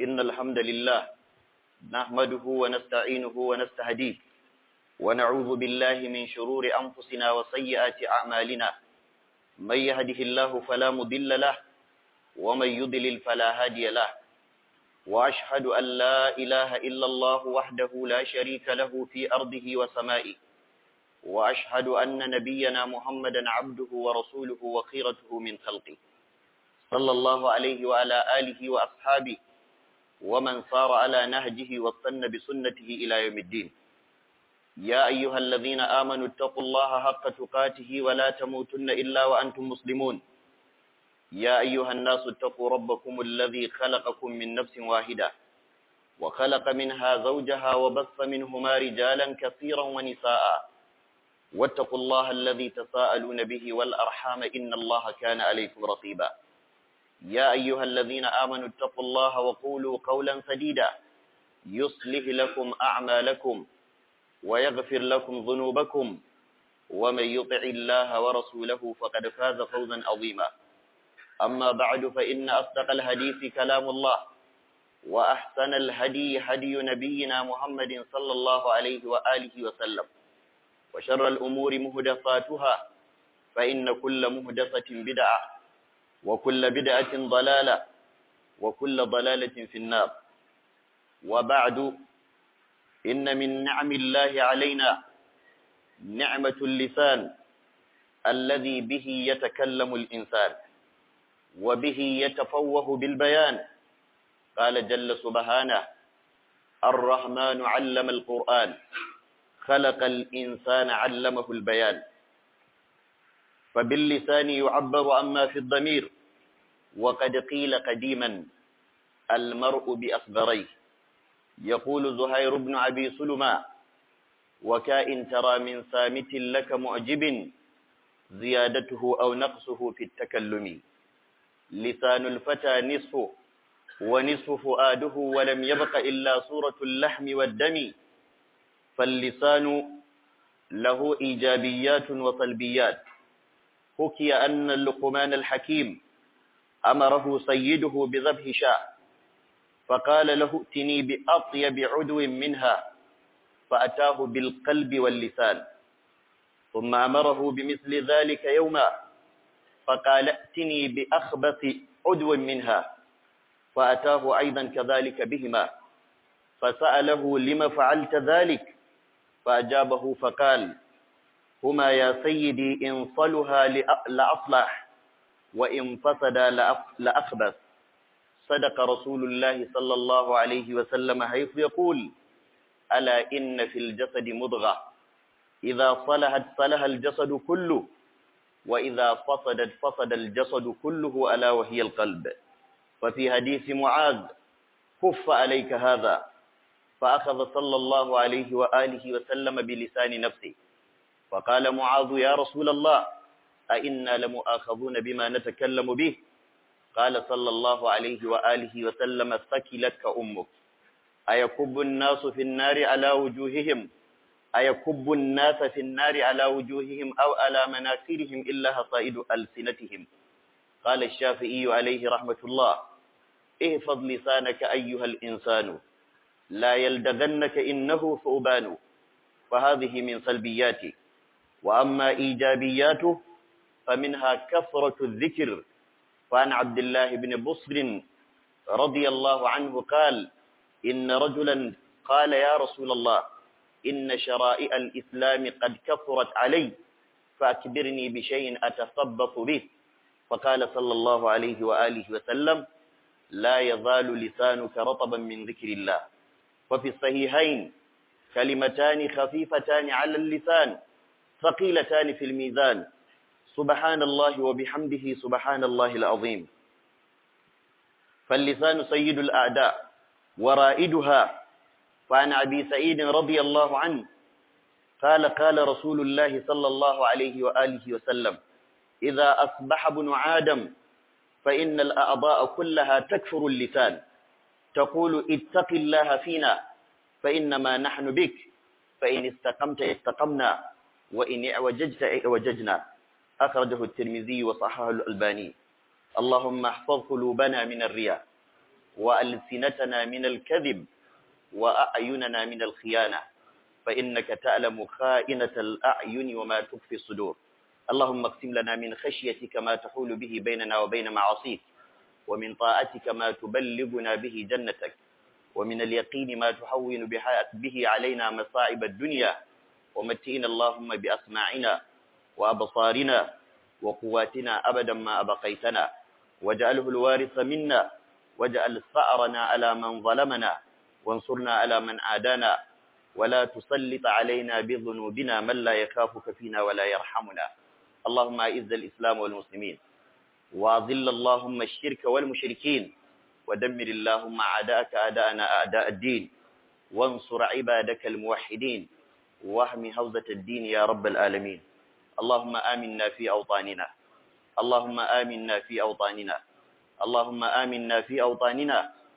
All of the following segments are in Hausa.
إن الحمد لله نحمده ونستعينه ونستهديه ونعوذ بالله من شرور أنفسنا وسيئات أعمالنا من يهده الله فلا مضل له ومن يضلل فلا هادي له وأشهد أن لا إله إلا الله وحده لا شريك له في أرضه وسمائه وأشهد أن نبينا محمدا عبده ورسوله وخيرته من خلقه صلى الله عليه وعلى آله وأصحابه ومن صار على نهجه واستنى بسنته إلى يوم الدين يا أيها الذين آمنوا اتقوا الله حق تقاته ولا تموتن إلا وأنتم مسلمون يا أيها الناس اتقوا ربكم الذي خلقكم من نفس واحدة وخلق منها زوجها وبث منهما رجالا كثيرا ونساء واتقوا الله الذي تساءلون به والأرحام إن الله كان عليكم رقيبا يا أيها الذين آمنوا اتقوا الله وقولوا قولا سديدا يصلح لكم أعمالكم ويغفر لكم ذنوبكم ومن يطع الله ورسوله فقد فاز فوزا عظيما أما بعد فإن أصدق الحديث كلام الله وأحسن الهدي هدي نبينا محمد صلى الله عليه وآله وسلم وشر الأمور مهدفاتها فإن كل مهدفة بدعة وكل بدعة ضلالة وكل ضلالة في النار وبعد إن من نعم الله علينا نعمة اللسان الذي به يتكلم الإنسان وبه يتفوه بالبيان قال جل سبحانه الرحمن علم القرآن خلق الإنسان علمه البيان فباللسان يعبر عما في الضمير وقد قيل قديما المرء بأصغريه يقول زهير بن أبي سلمى وكائن ترى من سامت لك معجب زيادته أو نقصه في التكلم لسان الفتى نصفه ونصف فؤاده ولم يبق إلا صورة اللحم والدم فاللسان له إيجابيات وسلبيات حكي أن اللقمان الحكيم أمره سيده بذبح شاء فقال له ائتني بأطيب عدو منها فأتاه بالقلب واللسان ثم أمره بمثل ذلك يوما فقال ائتني بأخبث عدو منها فأتاه أيضا كذلك بهما فسأله لم فعلت ذلك فأجابه فقال هما يا سيدي إن صلها لأصلح وإن فسد لأخبث صدق رسول الله صلى الله عليه وسلم حيث يقول ألا إن في الجسد مضغة إذا صلحت صلح الجسد كله وإذا فسدت فسد الجسد كله ألا وهي القلب وفي حديث معاذ كف عليك هذا فأخذ صلى الله عليه وآله وسلم بلسان نفسه فقال معاذ يا رسول الله أئنا لمؤاخذون بما نتكلم به قال صلى الله عليه وآله وسلم ثكلتك أمك أيكب الناس في النار على وجوههم أيكب الناس في النار على وجوههم أو على مناخرهم إلا حصائد ألسنتهم قال الشافعي عليه رحمة الله احفظ لسانك أيها الإنسان لا يلدغنك إنه ثوبان فهذه من سلبياته وأما إيجابياته فمنها كثرة الذكر فعن عبد الله بن بصر رضي الله عنه قال إن رجلا قال يا رسول الله إن شرائع الإسلام قد كثرت علي فأكبرني بشيء أتثبط به فقال صلى الله عليه وآله وسلم لا يزال لسانك رطبا من ذكر الله وفي الصحيحين كلمتان خفيفتان على اللسان ثقيلتان في الميزان سبحان الله وبحمده سبحان الله العظيم فاللسان سيد الأعداء ورائدها فعن أبي سعيد رضي الله عنه قال قال رسول الله صلى الله عليه وآله وسلم إذا أصبح ابن آدم فإن الأعضاء كلها تكفر اللسان تقول اتق الله فينا فإنما نحن بك فإن استقمت استقمنا وإن اعوججت اعوججنا أخرجه الترمذي وصححه الألباني اللهم احفظ قلوبنا من الرياء وألسنتنا من الكذب وأعيننا من الخيانة فإنك تعلم خائنة الأعين وما تخفي الصدور اللهم اقسم لنا من خشيتك ما تحول به بيننا وبين معاصيك ومن طاعتك ما تبلغنا به جنتك ومن اليقين ما تحون به علينا مصائب الدنيا ومتئنا اللهم بأسماعنا وأبصارنا وقواتنا أبدا ما أبقيتنا واجعله الوارث منا واجعل ثأرنا على من ظلمنا وانصرنا على من عادانا ولا تسلط علينا بذنوبنا من لا يخافك فينا ولا يرحمنا اللهم أعز الإسلام والمسلمين وأذل اللهم الشرك والمشركين ودمر اللهم أعداءك أعداءنا أعداء الدين وانصر عبادك الموحدين واهم حوزة الدين يا رب العالمين اللهم آمنا في أوطاننا اللهم آمنا في أوطاننا اللهم آمنا في أوطاننا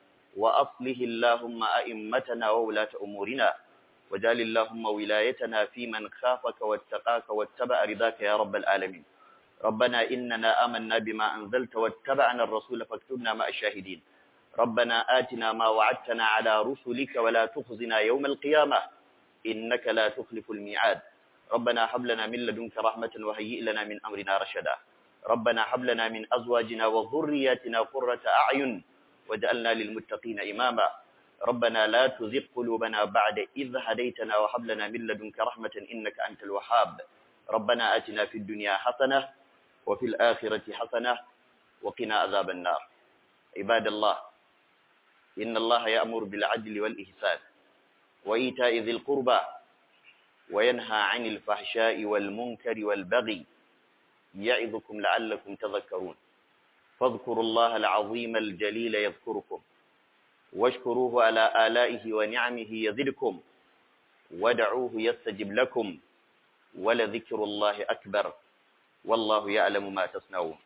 وأصله اللهم أئمتنا وولاة أمورنا وجعل اللهم ولايتنا في من خافك واتقاك واتبع رضاك يا رب العالمين ربنا إننا آمنا بما أنزلت واتبعنا الرسول فاكتبنا مع الشاهدين ربنا آتنا ما وعدتنا على رسلك ولا تخزنا يوم القيامة إنك لا تخلف الميعاد ربنا هب لنا من لدنك رحمة وهيئ لنا من أمرنا رشدا ربنا هب لنا من أزواجنا وذرياتنا قرة أعين وجعلنا للمتقين إماما ربنا لا تزغ قلوبنا بعد إذ هديتنا وهب لنا من لدنك رحمة إنك أنت الوهاب ربنا آتنا في الدنيا حسنة وفي الآخرة حسنة وقنا عذاب النار عباد الله إن الله يأمر بالعدل والإحسان وإيتاء ذي القربى وينهى عن الفحشاء والمنكر والبغي يعظكم لعلكم تذكرون فاذكروا الله العظيم الجليل يذكركم واشكروه على آلائه ونعمه يزدكم ودعوه يستجب لكم ولذكر الله أكبر والله يعلم ما تصنعون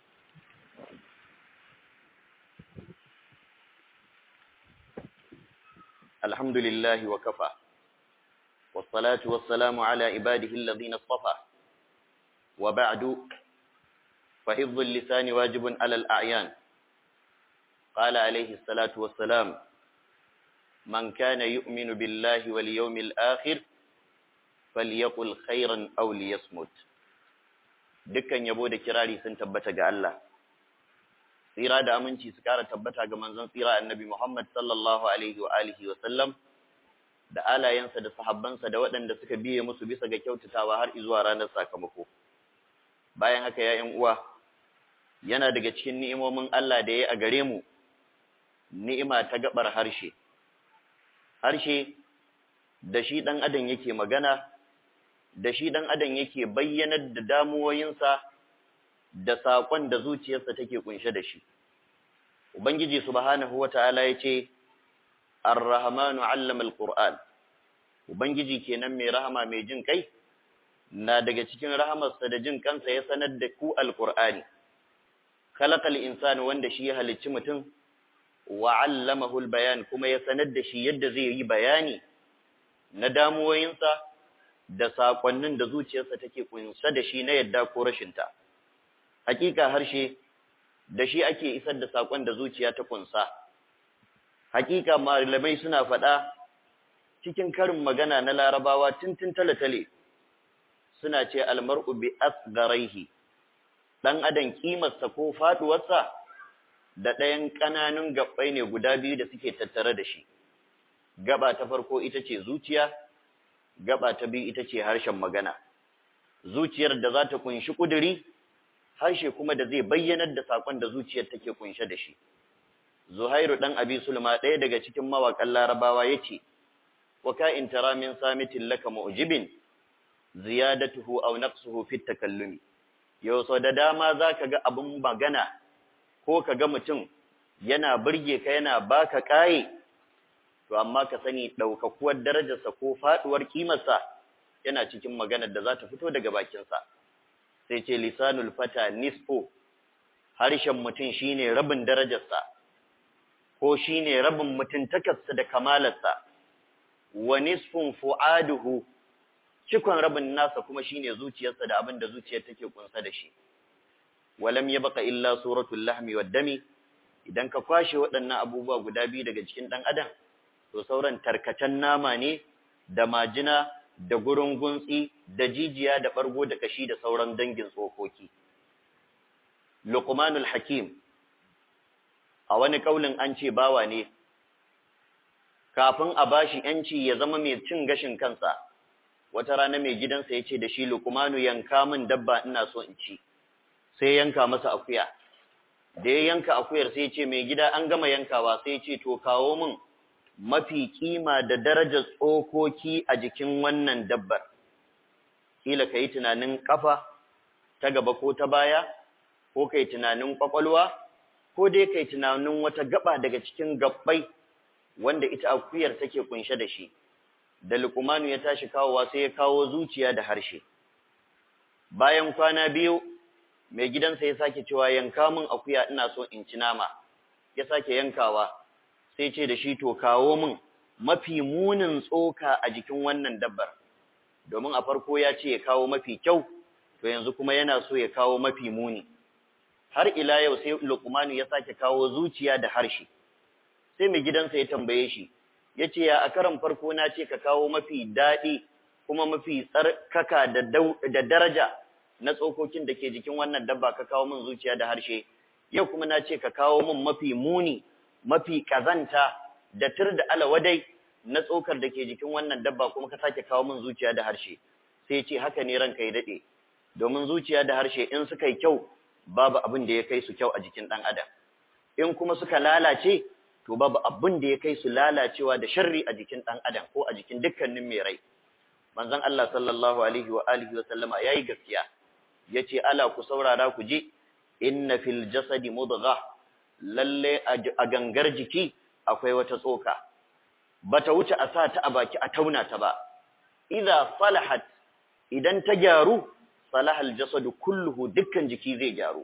الحمد لله وكفى والصلاة والسلام على عباده الذين اصطفى وبعد فحفظ اللسان واجب على الأعيان قال عليه الصلاة والسلام من كان يؤمن بالله واليوم الآخر فليقل خيرا أو ليصمت dukkan yabo da kirari sun tabbata ga Allah tsira da aminci su kara tabbata ga manzon tsira annabi Muhammad sallallahu alaihi wa alihi wa sallam da alayensa da sahabbansa da waɗanda suka biye musu bisa ga kyautatawa har zuwa ranar sakamako bayan haka ya ƴan uwa yana daga cikin ni'imomin Allah da ya a gare mu ni'ima ta gabar harshe harshe da shi dan adam yake magana da shi dan adam yake bayyanar da damuwoyinsa da saƙon da zuciyarsa take kunshe da shi ubangiji subhanahu wataala yace ar-rahmanu 'allama al-qur'an ubangiji kenan mai rahama mai jin kai na daga cikin rahamarsa da jin kansa ya sanar da ku al-qur'ani khalaqal insana wanda shi ya halicci mutum wa 'allamahu al-bayan kuma ya sanar da shi yadda zai yi bayani na damuwoyinsa da saƙonnin da zuciyarsa take kunsa da shi na yadda ko rashinta. Hakika harshe da shi ake isar da saƙon da zuciya ta kunsa. Hakika malamai suna faɗa cikin karin magana na larabawa tuntun tale-tale suna ce almar'u bi asgaraihi ɗan adam kimarsa ko faɗuwarsa da ɗayan ƙananun gaɓɓai ne guda biyu da suke tattare da shi. Gaba ta farko ita ce zuciya, gaba ta biyu ita ce harshen magana zuciyar da za ta kunshi kuduri harshe kuma da zai bayyanar da sakon da zuciyar take kunshe da shi zuhairu dan abi sulma ɗaya daga cikin mawaƙan larabawa yace wa ka in tara min samitin laka mu'jibin ziyadatuhu aw naqsuhu fi takallumi yau so da dama zaka ga abun magana ko ka ga mutum yana burge ka yana baka kai to amma ka sani ɗaukakuwar darajarsa ko faɗuwar kimarsa yana cikin maganar da za ta fito daga bakinsa sai ce lisanul fata nisfo harshen mutum shine rabin darajarsa ko shine rabin mutuntakarsa da kamalarsa wa nisfun fu'aduhu cikon rabin nasa kuma shine zuciyarsa da abin da zuciyar take kunsa da shi walam yabqa illa suratul lahmi wad dami idan ka kwashe waɗannan abubuwa guda biyu daga cikin ɗan adam to sauran tarkacen nama ne da majina da gurin guntsi da jijiya da ɓargo da kashi da sauran dangin tsokoki luqmanul hakim a wani kaulin an ce bawa ne kafin a bashi yanci ya zama mai cin gashin kansa wata rana mai gidansa ya ce da shi luqmanu yanka min dabba ina so in ci sai yanka masa akuya da ya yanka akuyar sai ya ce mai gida an gama yankawa sai ya ce to kawo min mafi kima da darajar tsokoki a jikin wannan dabbar kila ka yi tunanin kafa ta gaba ko ta baya ko kai tunanin kwakwalwa ko dai kai tunanin wata gaba daga cikin gabbai wanda ita akuyar take kunshe da shi da lukumanu ya tashi kawowa sai ya kawo zuciya da harshe bayan kwana biyu mai gidansa ya sake cewa yanka min akuya ina so in ci nama ya sake yankawa sai ce da shi to kawo min mafi munin tsoka a jikin wannan dabbar domin a farko ya ce ya kawo mafi kyau to yanzu kuma yana so ya kawo mafi muni har ila yau sai Luqmanu ya sake kawo zuciya da harshe sai mai gidansa ya tambaye shi yace ya a karan farko na ce ka kawo mafi dadi kuma mafi tsarkaka da da daraja na tsokokin da ke jikin wannan dabba ka kawo min zuciya da harshe yau kuma na ce ka kawo min mafi muni mafi kazanta da tur da alawadai na tsokar da ke jikin wannan dabba kuma ka sake kawo min zuciya da harshe sai ce haka ne ranka ya dade domin zuciya da harshe in suka yi kyau babu abin da ya kai su kyau a jikin dan adam in kuma suka lalace to babu abin da ya kai su lalacewa da sharri a jikin dan adam ko a jikin dukkanin mai rai manzon Allah sallallahu alaihi wa alihi wa sallama yayi gaskiya yace ala ku saurara ku ji inna fil jasadi mudghah lalle a gangar jiki akwai wata tsoka bata wuce a sa ta a baki a tauna ta ba idza salahat idan ta gyaru salaha aljasadu kulluhu dukkan jiki zai gyaru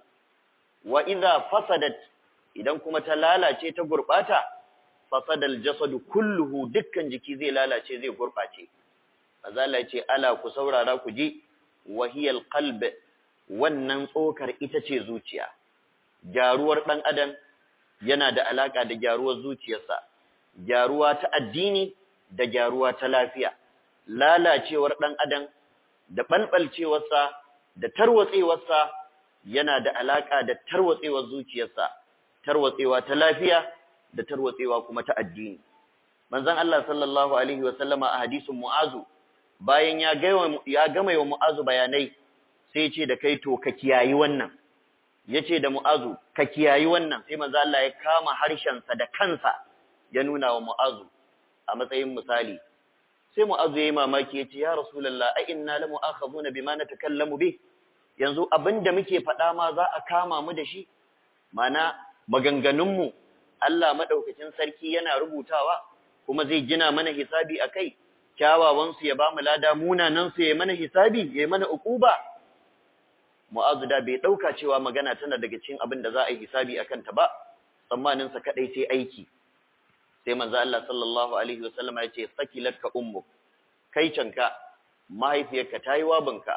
wa idza fasadat idan kuma ta lalace ta gurbata fasada aljasadu kulluhu dukkan jiki zai lalace zai gurbace azala ce ala ku saurara ku ji wahiyal qalb wannan tsokar ita ce zuciya gyaruwar ɗan adam yana da alaƙa da gyaruwar zuciyarsa gyaruwa ta addini da gyaruwa ta lafiya lalacewar ɗan adam da ɓalɓalcewarsa da tarwatsewarsa yana da alaƙa da tarwatsewar zuciyarsa tarwatsewa ta lafiya da tarwatsewa kuma ta addini manzon Allah sallallahu alaihi wa sallama a hadisin Mu'azu bayan ya ya gama wa Mu'azu bayanai sai ce da kai to ka kiyayi wannan yace da Mu'azu ka kiyayi wannan sai manzo Allah ya kama harshen sa da kansa ya nuna wa Mu'azu a matsayin misali sai Mu'azu yayi mamaki yace ya Rasulullah ai inna la mu'akhaduna bima natakallamu bi yanzu abinda muke faɗa ma za a kama mu da shi mana maganganun mu Allah madaukakin sarki yana rubutawa kuma zai gina mana hisabi akai kyawawan su ya bamu lada munanan su ya mana hisabi ya mana ukuba Mu'azu da bai dauka cewa magana tana daga cikin abin da za a yi hisabi akan ta ba tsammanin sa kadai sai aiki sai manzo Allah sallallahu alaihi wasallam ya ce sakilatka ummu kai canka mahaifiyarka tayi wabinka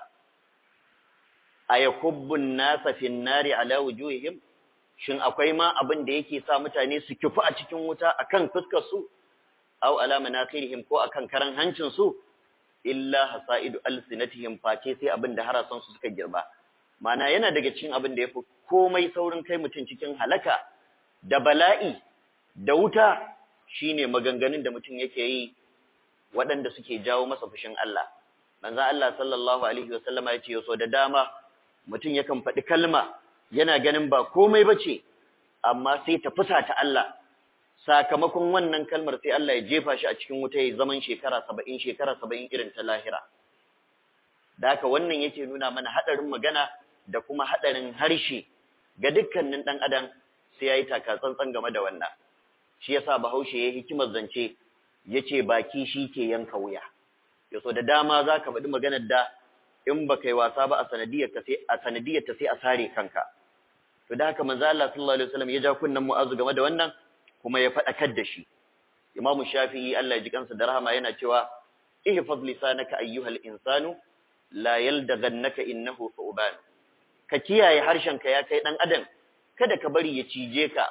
ayakubbun nasa fin nari ala wujuhihim shin akwai ma abin da yake sa mutane su kifu a cikin wuta akan fuskar su aw ala manakirihim ko akan karan hancin su illa hasaidu alsinatihim face sai abin da harasan su suka girba mana yana daga cikin abin da yafi komai saurin kai mutum cikin halaka da bala'i da wuta shine maganganun da mutum yake yi waɗanda suke jawo masa fushin Allah manzo Allah sallallahu alaihi wasallama yace yaso da dama mutum yakan faɗi kalma yana ganin ba komai bace amma sai ta fusa ta Allah sakamakon wannan kalmar sai Allah ya jefa shi a cikin wuta ya zaman shekara 70 shekara 70 irin ta lahira da haka wannan yake nuna mana hadarin magana da kuma hadarin harshe ga dukkanin dan adam sai yayi taka tsantsan game da wannan shi yasa Bahaushe yayi hikimar zance yace baki shi ke yanka wuya yaso da dama zaka faɗi maganar da in baka yi wasa ba a sanadiyar ta sai a sanadiyar ta sai a sare kanka to da haka manzo Allah sallallahu alaihi wasallam ya ja kunnan Mu'azu game da wannan kuma ya faɗakar da shi Imam Shafi'i Allah ya ji kansa da rahama yana cewa ihfaz lisanaka ayyuhal insanu la yaldaghannaka innahu thuban ka kiyaye harshenka ya kai dan adam kada ka bari ya cije ka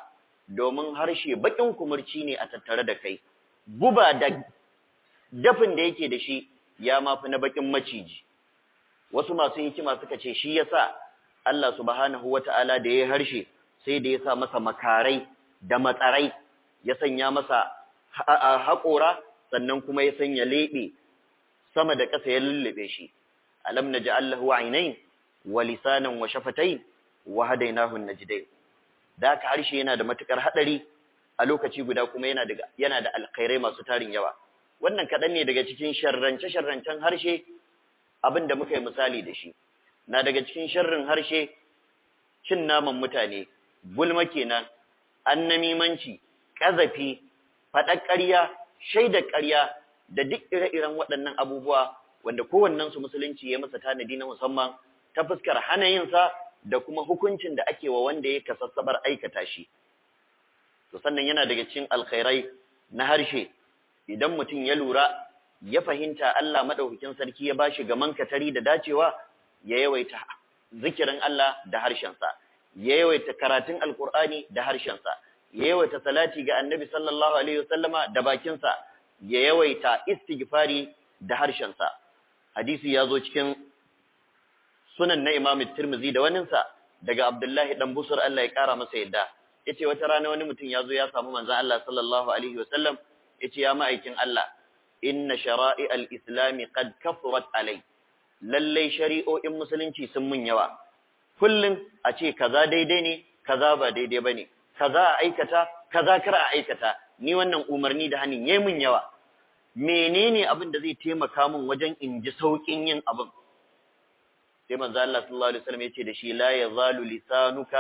domin harshe bakin kumurci ne a tattare da kai guba da dafin da yake da shi ya mafi na bakin maciji wasu masu hikima suka ce shi yasa Allah subhanahu wata'ala da ya harshe sai da ya sa masa makarai da matsarai ya sanya masa haƙora sannan kuma ya sanya leɓe sama da ƙasa ya lullube shi alam naj'al lahu aynayn wa lisanan wa shafatayn wa hadaynahu najdayn da ka harshe yana da matukar hadari a lokaci guda kuma yana da yana da alkhairai masu tarin yawa wannan kadan ne daga cikin sharrance sharrancen harshe abin da muka yi misali da shi na daga cikin sharrin harshe cin naman mutane gulma kenan annamimanci kazafi faɗar ƙarya shaidar ƙarya da duk ire-iren waɗannan abubuwa wanda kowannen su musulunci ya masa tanadi na musamman ta fuskar hana yin sa da kuma hukuncin da ake wa wanda ya kasassabar aikata shi to sannan yana daga cikin alkhairai na harshe idan mutum ya lura ya fahimta Allah madaukakin sarki ya bashi gaman katari da dacewa ya yawaita zikirin Allah da harshensa ya yawaita karatun alkur'ani da harshensa ya yawaita salati ga annabi sallallahu alaihi wasallama da bakinsa ya yawaita istighfari da harshensa hadisi ya zo cikin sunan na Imam Tirmidhi da waninsa daga Abdullahi dan Busur Allah ya kara masa yadda yace wata rana wani mutum ya zo ya samu manzon Allah sallallahu alaihi wasallam yace ya ma'aikin Allah inna shara'i al-islam qad kafurat alai lalle shari'o'in musulunci sun mun yawa kullun a ce kaza daidai ne kaza ba daidai bane kaza a aikata kaza kar a aikata ni wannan umarni da hanin yayi mun yawa menene abin da zai taimaka min wajen in ji saukin yin abin sai manzo Allah sallallahu alaihi wasallam yace da shi la yazalu lisanuka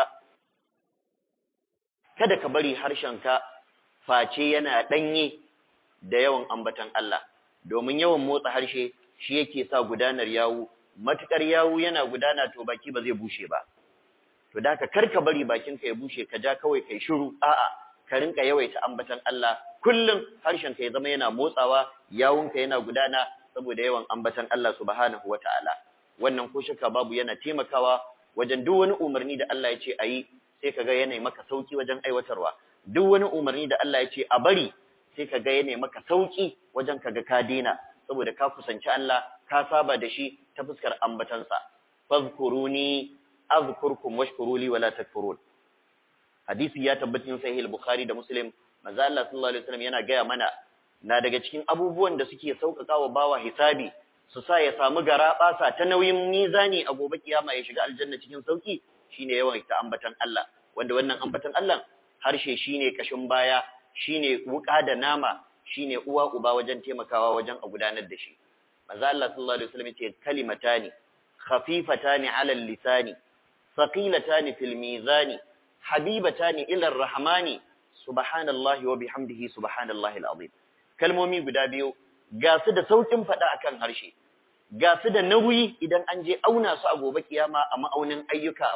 kada ka bari harshenka face yana danye da yawan ambatan Allah domin yawan motsa harshe shi yake sa gudanar yawu matukar yawu yana gudana to baki ba zai bushe ba to da ka karka bari bakinka ya bushe ka ja kawai kai shiru a'a ka rinka yawaita ambatan Allah kullum harshenka ya zama yana motsawa yawunka yana gudana saboda yawan ambatan Allah subhanahu wataala wannan ko shakka babu yana taimakawa wajen duk wani umarni da Allah ya ce ayi sai kaga yana maka sauki wajen aiwatarwa duk wani umarni da Allah ya ce a bari sai kaga yana maka sauki wajen kaga ka dena saboda ka kusanci Allah ka saba da shi ta fuskar ambatansa fazkuruni azkurkum washkuruli wala takfurun hadisi ya tabbatin sahih al-bukhari da muslim manzo Allah sallallahu alaihi wasallam yana gaya mana na daga cikin abubuwan da suke sauƙaƙa wa bawa hisabi su sa ya samu gara basa ta nauyin mizani a gobe kiyama ya shiga aljanna cikin sauki shine yawan ta ambatan Allah wanda wannan ambatan Allah harshe shine kashin baya shine wuka da nama shine uwa uba wajen taimakawa wajen a gudanar da shi manzo Allah sallallahu alaihi wasallam yace kalimatani khafifatani ala lisani thaqilatani fil mizani habibatani ila arrahmani subhanallahi wa bihamdihi subhanallahi alazim kalmomi guda biyu ga su da saukin fada akan harshe ga su da nauyi idan an je auna su a gobe kiyama a ma'aunin ayyuka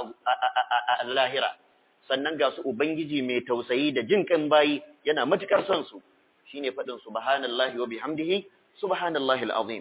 a lahira sannan ga su ubangiji mai tausayi da jin kan bayi yana matukar son su shine fadin subhanallahi wa bihamdihi subhanallahi alazim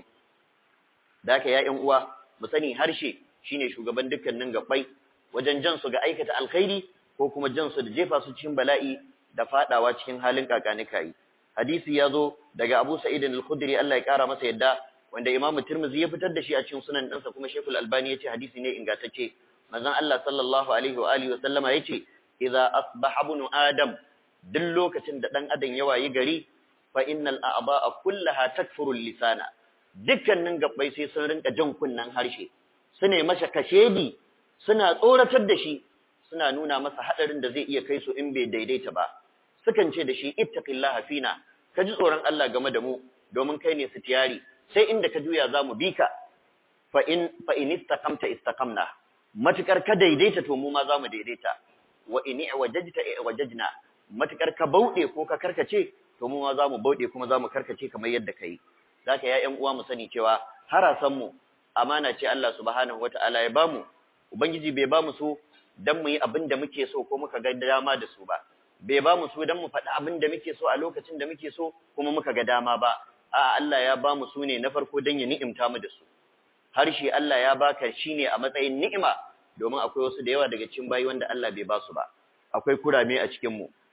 da haka ya ƴan uwa mu sani harshe shine shugaban dukkanin gabbai wajen jan su ga aikata alkhairi ko kuma jan su da jefa su cikin bala'i da fadawa cikin halin kakanikai hadisi ya zo daga Abu Sa'id al-Khudri Allah ya kara masa yadda wanda Imam Tirmidhi ya fitar da shi a cikin sunan ɗansa kuma Sheikhul Albani yace hadisi ne ingantacce manzon Allah sallallahu alaihi wa alihi wa sallama yace idza asbaha ibnu adam duk lokacin da dan adam ya wayi gari fa innal a'ba'a kullaha takfuru lisana dukkanin gabbai sai sun rinka jan kunnan harshe sune masa kashedi suna tsoratar da shi suna nuna masa hadarin da zai iya kai su in bai daidaita ba sukan ce da shi ittaqillaha fina ka ji tsoron Allah game da mu domin kai ne sitiyari sai inda ka juya zamu bi ka fa in fa in istaqamta istaqamna matukar ka daidaita to mu ma zamu daidaita wa in wajajta wajajna matukar ka bauɗe ko ka karkace to mu ma zamu bauɗe kuma zamu karkace kamar yadda kai zaka ya ƴan uwa mu sani cewa harasan mu amana ce Allah subhanahu wataala ya bamu ubangiji bai bamu su dan mu yi abin da muke so ko muka ga dama da su ba bai bamu su dan mu faɗi abin da muke so a lokacin da muke so kuma muka ga dama ba a Allah ya bamu su ne na farko dan ya ni'imta mu da su harshe Allah ya baka shine a matsayin ni'ima domin akwai wasu da yawa daga cikin bayi wanda Allah bai ba su ba akwai kurame a cikin mu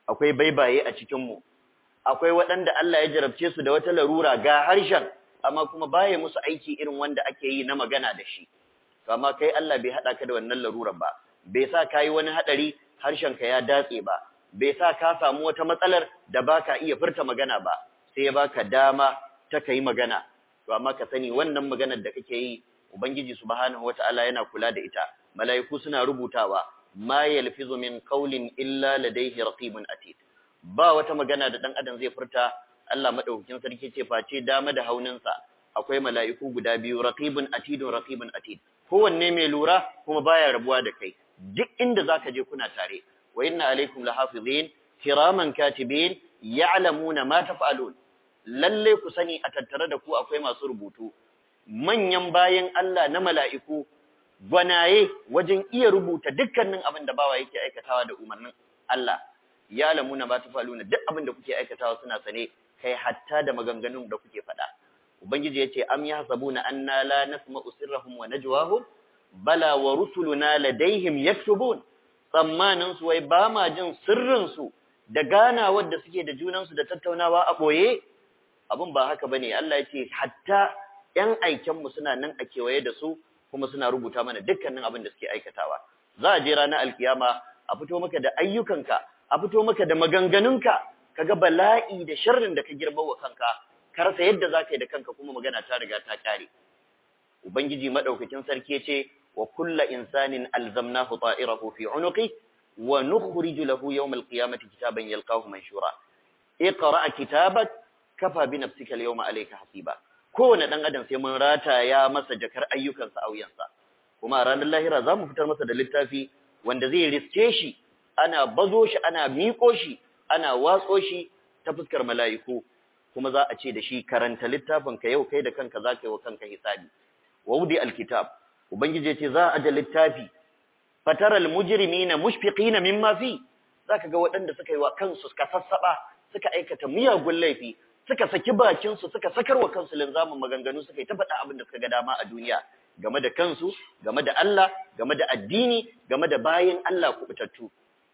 akwai baibaye a cikin mu akwai waɗanda Allah ya jarabce su da wata larura ga harshen amma kuma baya musu aiki irin wanda ake yi na magana da shi amma kai Allah bai hada ka da wannan larurar ba bai sa kai wani hadari harshen ka ya datse ba bai sa ka samu wata matsalar da baka iya furta magana ba sai ya baka dama ta kai magana to amma ka sani wannan maganar da kake yi ubangiji subhanahu wataala yana kula da ita mala'iku suna rubutawa ma yalfizu min qawlin illa ladayhi raqibun atid ba wata magana da dan adam zai furta Allah madaukakin sarki ce face dama da hauninsa akwai mala'iku guda biyu raqibun atidun raqibun atid kowanne mai lura kuma baya rabuwa da kai duk inda zaka je kuna tare wa inna alaikum lahafizin kiraman katibin ya'lamuna ma taf'alun lalle ku sani a tattare da ku akwai masu rubutu manyan bayan Allah na mala'iku gwanaye wajen iya rubuta dukkanin abin da bawa yake aikatawa da umarnin Allah ya lamuna ba tafaluna duk abin da kuke aikatawa suna sane kai hatta da maganganun da kuke faɗa ubangiji yace am yahsabuna anna la nasma'u sirrahum wa najwahum bala wa rusuluna ladaihim yaktubun tsammanin su wai ba ma jin sirrin su da ganawar da suke da junan su da tattaunawa a boye abin ba haka bane Allah yace hatta yan aiken mu suna nan a kewaye da su kuma suna rubuta mana dukkanin abin da suke aikatawa za a je ranar alkiyama a fito maka da ayyukanka a fito maka da maganganunka kaga bala'i da sharrin da ka girma wa kanka ka rasa yadda za ka yi da kanka kuma magana ta riga ta kare ubangiji madaukakin sarki ya ce wa kulla insanin alzamnahu ta'irahu fi unuqi wa nukhriju lahu yawm alqiyamati kitaban yalqahu manshura iqra kitabak kafa bi nafsika alyawma alayka hasiba kowane dan adam sai mun rataya masa jakar ayyukansa a wuyansa kuma a ranar lahira za mu fitar masa da littafi wanda zai riske shi ana bazo shi ana miƙo shi ana watso shi ta fuskar mala'iku kuma za a ce da shi karanta littafin ka yau kai da kanka za ka yi wa kanka hisabi wa wudi alkitab ubangiji ya ce za a da littafi fataral mujrimina mushfiqina mimma fi zaka ga waɗanda suka yi wa kansu suka sassaba suka aikata miyagun laifi suka saki bakin su suka sakar wa kansu linzamin maganganu suka yi ta faɗa abin da suka ga dama a duniya game da kansu game da Allah game da addini game da bayin Allah kubutattu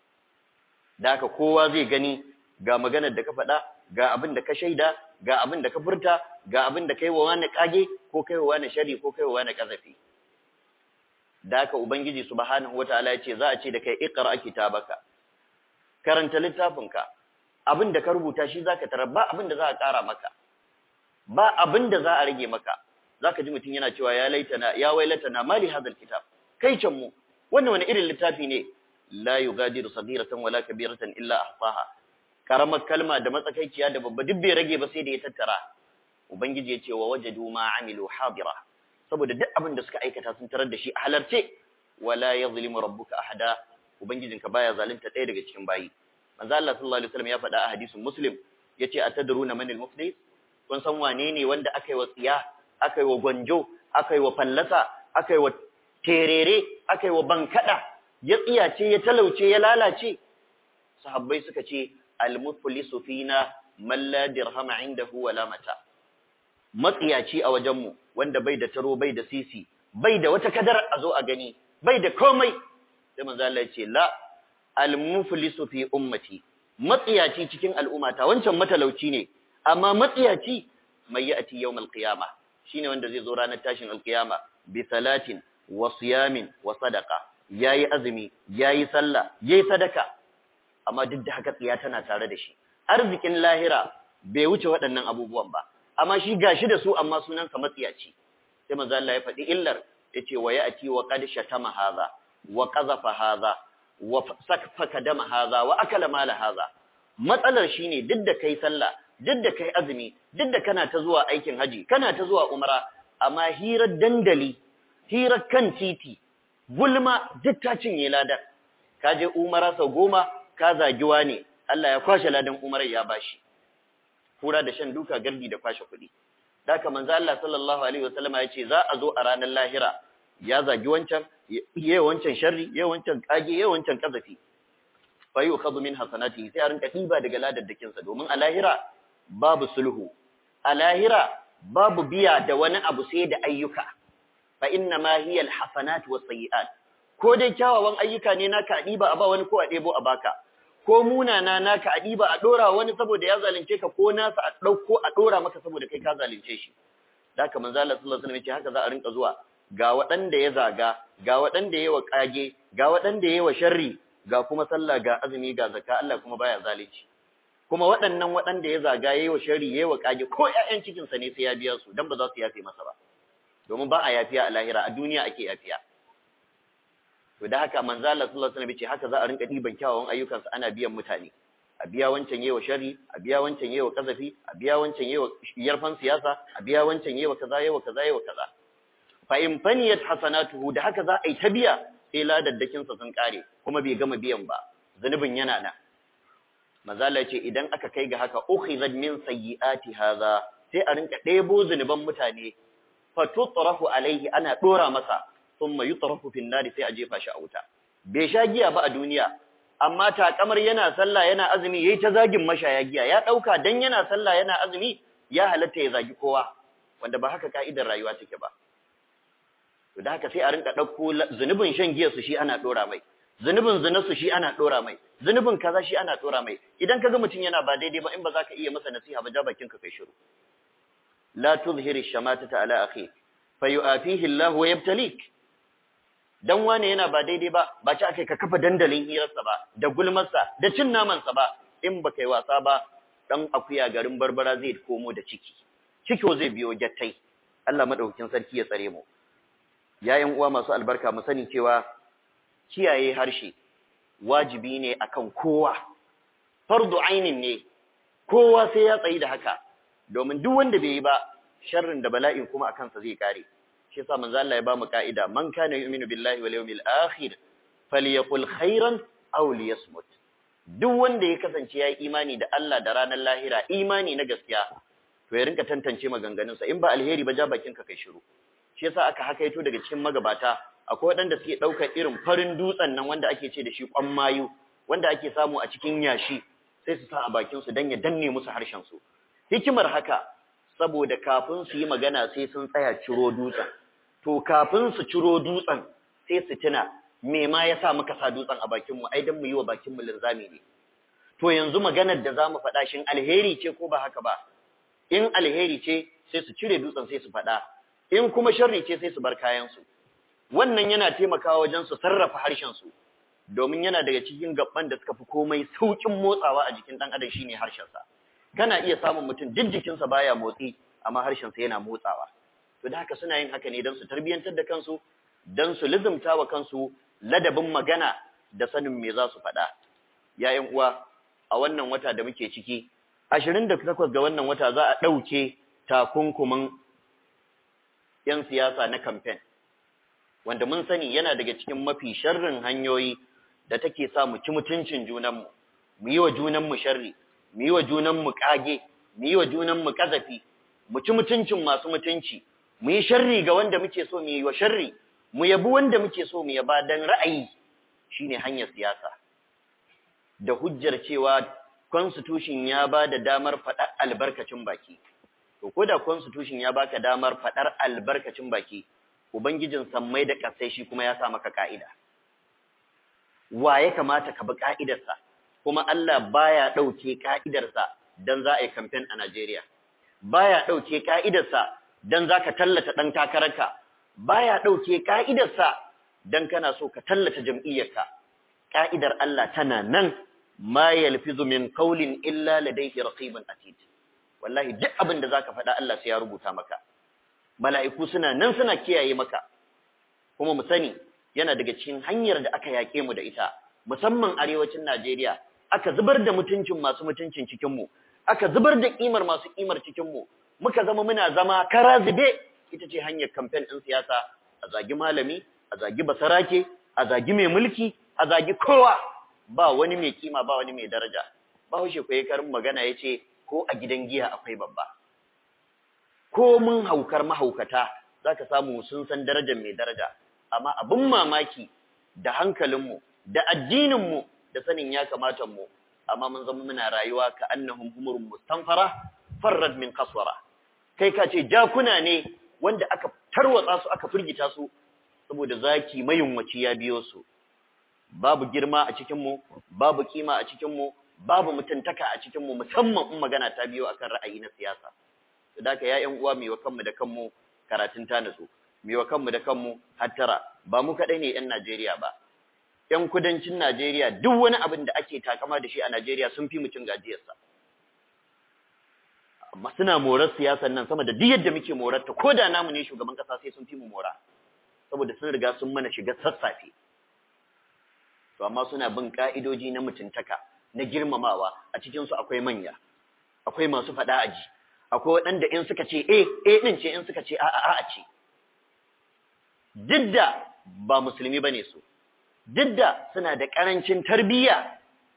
da haka kowa zai gani ga maganar da ka faɗa ga abin da ka shaida ga abin da ka furta ga abin da kai wa wani kage ko kai wa wani shari ko kai wa wani kazafi da haka ubangiji subhanahu wataala yace za a ce da kai iqra kitabaka karanta littafinka abin da ka rubuta shi zaka tarar ba abin da za a ƙara maka ba abin da za a rage maka zaka ji mutum yana cewa ya laitana ya wailatana mali hadal kitab kai can mu wannan wani irin littafi ne la yughadiru saghiratan wala kabiratan illa ahsaha karamar kalma da matsakaiciya da babba duk bai rage ba sai da ya tattara ubangiji ya ce wa wajadu ma amilu hadira saboda duk abin da suka aikata sun tarar da shi a halarce wala yazlimu rabbuka ahada ubangijinka baya zalunta ɗaya daga cikin bayi manzo Allah sallallahu alaihi wasallam ya faɗa a hadisin muslim yace atadruna manil muflis kun san wane ne wanda aka yi wa tsiya aka yi wa gwanjo aka yi wa fallasa aka yi wa terere aka yi wa bankada ya tsiyace ya talauce ya lalace sahabbai suka ce al-muflisu fina man la dirhama indahu wala mata matsiyaci a wajenmu wanda bai da taro bai da sisi bai da wata kadar a zo a gani bai da komai sai manzo Allah ya ce la al-muflisu fi ummati matsiyaci cikin al'ummata wancan matalauci ne amma matsiyaci mai ya'ti yawmal qiyama shine wanda zai zo ranar tashin alqiyama bi salatin wa siyamin wa sadaqa yayi azumi yayi sallah yayi sadaka amma duk da haka tsiya tana tare da shi arzikin lahira bai wuce waɗannan abubuwan ba amma shi gashi da su amma sunansa matsiyaci sai manzo Allah ya faɗi illar yace wa ya'ti wa qad shatama hadha wa qazafa hadha wa sakfaka dama hadha wa akala mala hadha matsalar shine duk da kai sallah duk da kai azumi duk da kana ta zuwa aikin haji kana ta zuwa umra amma hirar dandali hirar kan titi gulma duk ta cinye ladan ka je umara sau goma ka zagiwa ne Allah ya kwashe ladan umarar ya bashi kura da shan duka gardi da kwashe kuɗi daka manzo Allah sallallahu alaihi wasallama ya ce za a zo a ranar lahira ya zagi wancan yayi wancan sharri yayi wancan kage yayi wancan kazafi fa yukhadhu min hasanati sai a rinka diba daga ladaddakin sa domin a lahira babu sulhu a lahira babu biya da wani abu sai da ayyuka fa inna ma hiya alhasanat was sayiat ko dai kyawawan ayyuka ne naka diba a ba wani ko a debo a baka ko munana naka a ɗiba a ɗora wani saboda ya zalunce ka ko nasa a ɗauko a ɗora maka saboda kai ka zalunce shi da haka manzo Allah sallallahu alaihi wasallam ya ce haka za a rinka zuwa ga waɗanda ya zaga ga waɗanda ya wa kage ga waɗanda ya wa sharri ga kuma sallah ga azumi ga zakka Allah kuma baya zalunci kuma waɗannan waɗanda ya zaga yayi wa sharri yayi wa kage ko ƴaƴan cikin sa ne sai ya biya su dan ba za su yafe masa ba domin ba a yafiya a lahira a duniya ake yafiya to da haka manzo Allah sallallahu alaihi wasallam ce haka za a rinka diban kyawawan ayyukansa ana biyan mutane a biya wancan yewa shari a biya wancan yewa kazafi a biya wancan yewa yarfan siyasa a biya wancan yewa kaza yewa kaza yewa kaza fa in faniyat hasanatuhu da haka za a yi ta biya sai ladaddakin sa sun kare kuma bai gama biyan ba zanubin yana nan manzo Allah ce idan aka kai ga haka ukhizat min sayyiati hadha sai a rinka ɗebo zunuban mutane fa tutrafu alaihi ana dora masa thumma yutrafu fin nari sai a jefa shi a wuta bai sha giya ba a duniya amma takamar yana sallah yana azumi yayi ta zagin mashaya giya ya dauka dan yana sallah yana azumi ya halatta ya zagi kowa wanda ba haka ka'idar rayuwa take ba to da haka sai a rinka dauko zunubin shan giya su shi ana dora mai zunubin zina su shi ana dora mai zunubin kaza shi ana dora mai idan kaga mutum yana ba daidai ba in ba za ka iya masa nasiha ba ja bakin ka kai shiru la tuzhiri shamatata ala akhi fayu'afihi Allah wa yabtalik dan wane yana ba daidai ba ba ci akai ka kafa dandalin hirarsa ba da gulmarsa da cin namansa ba in ba kai wasa ba dan akuya garin barbara zai komo da ciki ciki zai biyo gattai Allah madaukakin sarki ya tsare mu yayin uwa masu albarka mu sani cewa kiyaye harshe wajibi ne akan kowa fardu ainin ne kowa sai ya tsayi da haka domin duk wanda bai yi ba sharrin da bala'in kuma akan sa zai kare shi yasa manzo Allah ya ba mu ka'ida man kana yu'minu billahi wal yawmil akhir falyaqul khairan aw liyasmut duk wanda ya kasance ya yi imani da Allah da ranar lahira imani na gaskiya to ya rinka tantance maganganun sa in ba alheri ba ja bakin ka kai shiru shi yasa aka hakaito daga cikin magabata akwai waɗanda suke ɗaukar irin farin dutsen nan wanda ake ce da shi kwan mayu wanda ake samu a cikin yashi sai su sa a bakin su dan ya danne musu harshen su hikimar haka saboda kafin su yi magana sai sun tsaya ciro dutsen to kafin su ciro dutsen sai su tuna me ma yasa muka sa dutsen a bakin mu ai dan mu yi wa bakin mu linzami ne to yanzu maganar da zamu faɗa shin alheri ce ko ba haka ba in alheri ce sai su cire dutsen sai su faɗa in kuma sharri ce sai su bar kayan su wannan yana taimakawa wajen su sarrafa harshen su domin yana daga cikin gabban da suka fi komai saukin motsawa a jikin dan adam shine harshen sa kana iya samun mutum duk jikinsa baya motsi amma harshen sa yana motsawa to da haka suna yin haka ne don su tarbiyantar da kansu don su lizumta wa kansu ladabin magana da sanin me za su faɗa yayin uwa a wannan wata da muke ciki 28 ga wannan wata za a ɗauke takunkumin 'yan siyasa na kamfen wanda mun sani yana daga cikin mafi sharrin hanyoyi da take sa mu ci mutuncin junanmu mu yi wa junanmu sharri mu yi wa junanmu kage mu yi wa junanmu kazafi mu ci mutuncin masu mutunci mu yi sharri ga wanda muke so mu yi wa sharri mu yabi wanda muke so mu yaba dan ra'ayi shine hanyar siyasa da hujjar cewa constitution ya ba da damar faɗar albarkacin baki to ko da constitution ya baka damar faɗar albarkacin baki ubangijin sammai da ƙasai shi kuma ya sa maka ka'ida wa ya kamata ka bi ka'idarsa kuma Allah baya ɗauke ka'idarsa dan za a yi campaign a Najeriya baya ɗauke ka'idarsa dan za ka tallata ɗan takararka baya ɗauke ka'idarsa dan kana so ka tallata jam'iyyarka ka'idar Allah tana nan ma yalfizu min qawlin illa ladayhi raqibun atid wallahi duk abin da zaka faɗa Allah sai ya rubuta maka mala'iku suna nan suna kiyaye maka kuma mu sani yana daga cikin hanyar da aka yake mu da ita musamman arewacin Najeriya aka zubar da mutuncin masu mutuncin cikin mu aka zubar da kimar masu kimar cikin mu muka zama muna zama kara zube ita ce hanyar campaign din siyasa a zagi malami a zagi basarake a zagi mai mulki a zagi kowa ba wani mai kima ba wani mai daraja ba haushe ko karin magana yace ko a gidan giya akwai babba ko mun haukar mahaukata zaka samu sun san darajar mai daraja amma abin mamaki da hankalinmu da addininmu da sanin ya kamata mu amma mun zama muna rayuwa ka annahum humurun mustanfara farrad min qaswara kai ka ce jakuna ne wanda aka tarwatsa su aka firgita su saboda zaki mayunwaci ya biyo su babu girma a cikin mu babu kima a cikin mu babu mutuntaka a cikin mu musamman in magana ta biyo akan ra'ayi na siyasa to da ya ƴan uwa mu wa kanmu da kanmu karatun ta nasu mu wa kanmu da kanmu hattara ba mu kadai ne ƴan Najeriya ba ƴan kudancin Najeriya duk wani abin da ake takama da shi a Najeriya sun fi mutum gajiyarsa amma suna morar siyasar nan sama da duk yadda muke morar ta koda namu ne shugaban kasa sai sun fi mu mora saboda sun riga sun mana shiga sassafe to amma suna bin ka'idoji na mutuntaka na girmamawa a cikin su akwai manya akwai masu fada aji akwai waɗanda in suka ce eh eh din ce in suka ce a'a a'a ce duk da ba musulmi bane su duk da suna da karancin tarbiyya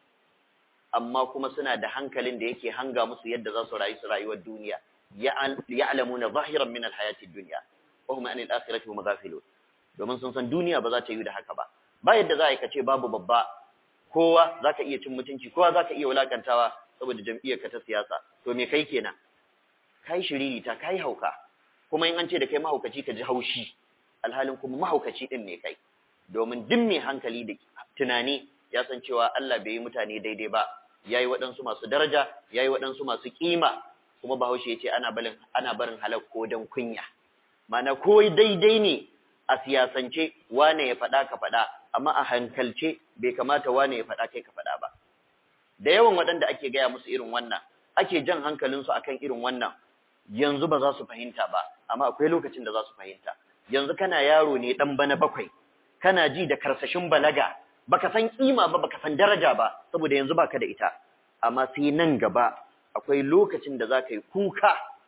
amma kuma suna da hankalin da yake hanga musu yadda za su rayu su rayuwar duniya ya'lamuna zahiran min alhayati dunya wa hum anil akhirati hum ghafilun domin sun san duniya ba za ta yi da haka ba ba yadda za a yi kace babu babba kowa zaka iya cin mutunci kowa zaka iya wulakantawa saboda jam'iyyar ka ta siyasa to me kai kenan kai shiriri ta kai hauka kuma in an ce da kai mahaukaci ka ji haushi alhalin kuma mahaukaci din ne kai domin duk mai hankali da tunani ya san cewa Allah bai yi mutane daidai ba yayi waɗansu masu daraja yayi waɗansu masu kima kuma Bahaushe ya ce ana barin ana barin halak ko dan kunya mana ko daidai ne a siyasance wane ya faɗa ka faɗa amma a hankalce bai kamata wane ya faɗa kai ka faɗa ba da yawan waɗanda ake gaya musu irin wannan ake jan hankalinsu akan irin wannan yanzu ba za su fahimta ba amma akwai lokacin da za su fahimta yanzu kana yaro ne dan bana bakwai kana ji da karsashin balaga baka san kima ba baka san daraja ba saboda yanzu baka da ita amma sai nan gaba akwai lokacin da zaka yi kuka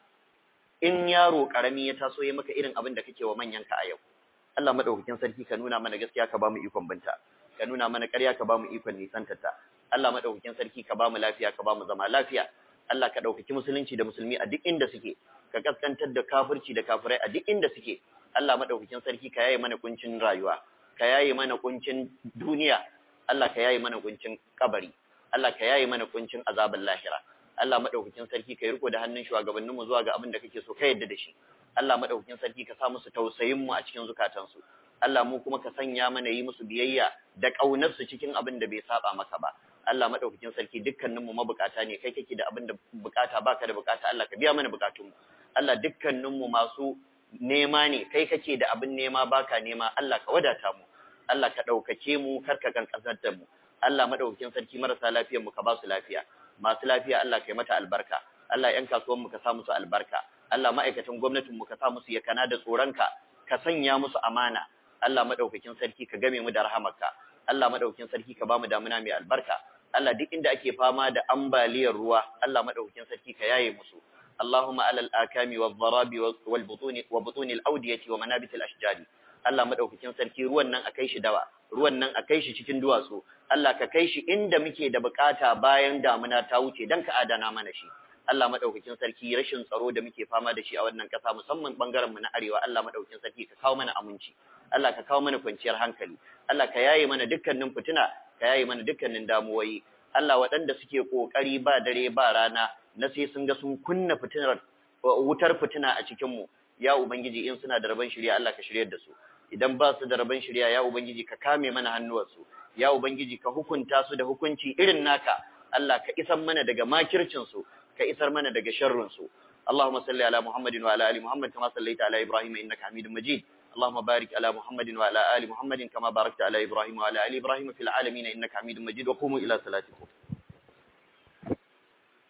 in yaro karami ya taso ya maka irin abin da kake wa manyan ka a yau Allah madaukakin sarki ka nuna mana gaskiya ka bamu ikon binta ka nuna mana ƙarya ka bamu ikon nisantarta Allah madaukakin sarki ka bamu lafiya ka bamu zama lafiya Allah ka ɗaukaki musulunci da musulmi a duk inda suke ka kaskantar da kafirci da kafirai a duk inda suke Allah madaukakin sarki ka yaye mana kuncin rayuwa ka yaye mana kuncin duniya Allah ka yaye mana kuncin kabari Allah ka yaye mana kuncin azabin lahira Allah madaukakin sarki ka yi riko da hannun shugabanninmu zuwa ga abin da kake so ka yadda da shi Allah madaukakin sarki ka sa musu tausayin mu a cikin zukatansu Allah mu kuma ka sanya mana yi musu biyayya da kaunar su cikin abin da bai saba maka ba Allah madaukakin sarki dukkaninmu mabukata ne kai kake da abin da bukata baka da bukata Allah ka biya mana bukatunmu Allah dukkaninmu masu nema ne kai kake da abin nema baka nema Allah ka wadata mu Allah ka ɗaukake mu kar ka kankasar da mu Allah madaukakin sarki marasa lafiyar mu ka ba su lafiya masu lafiya Allah ka yi mata albarka Allah ƴan kasuwan mu ka sa musu albarka Allah ma'aikatan gwamnatin mu ka sa musu yakana da tsoronka ka sanya musu amana Allah madaukakin sarki ka game mu da rahamarka Allah madaukakin sarki ka ba mu damuna mai albarka Allah duk inda ake fama da ambaliyar ruwa Allah madaukakin sarki ka yaye musu اللهم على الآكام والضراب والبطون وبطون الأودية ومنابت الأشجار Allah madaukakin sarki ruwan nan akai shi dawa ruwan nan akai shi cikin duwatsu Allah ka kai shi inda muke da bukata bayan damuna ta wuce dan ka adana mana shi Allah madaukakin sarki rashin tsaro da muke fama da shi a wannan kasa musamman bangaren mu na arewa Allah madaukakin sarki ka kawo mana aminci Allah ka kawo mana kwanciyar hankali Allah ka yaye mana dukkanin fitina ka yaye mana dukkanin damuwoyi Allah waɗanda suke kokari ba dare ba rana na sai sun ga sun kunna fitinar wutar fitina a cikin mu ya ubangiji in suna da rabon shirya Allah ka shiryar da su idan ba su da rabon shirya ya ubangiji ka kame mana hannuwarsu ya ubangiji ka hukunta su da hukunci irin naka Allah ka isar mana daga makircin su ka isar mana daga sharrin su اللهم صل على محمد وعلى ال محمد كما صليت على ابراهيم انك حميد مجيد اللهم بارك على محمد وعلى ال محمد كما باركت على ابراهيم وعلى ال ابراهيم في العالمين انك حميد مجيد وقوموا الى صلاتكم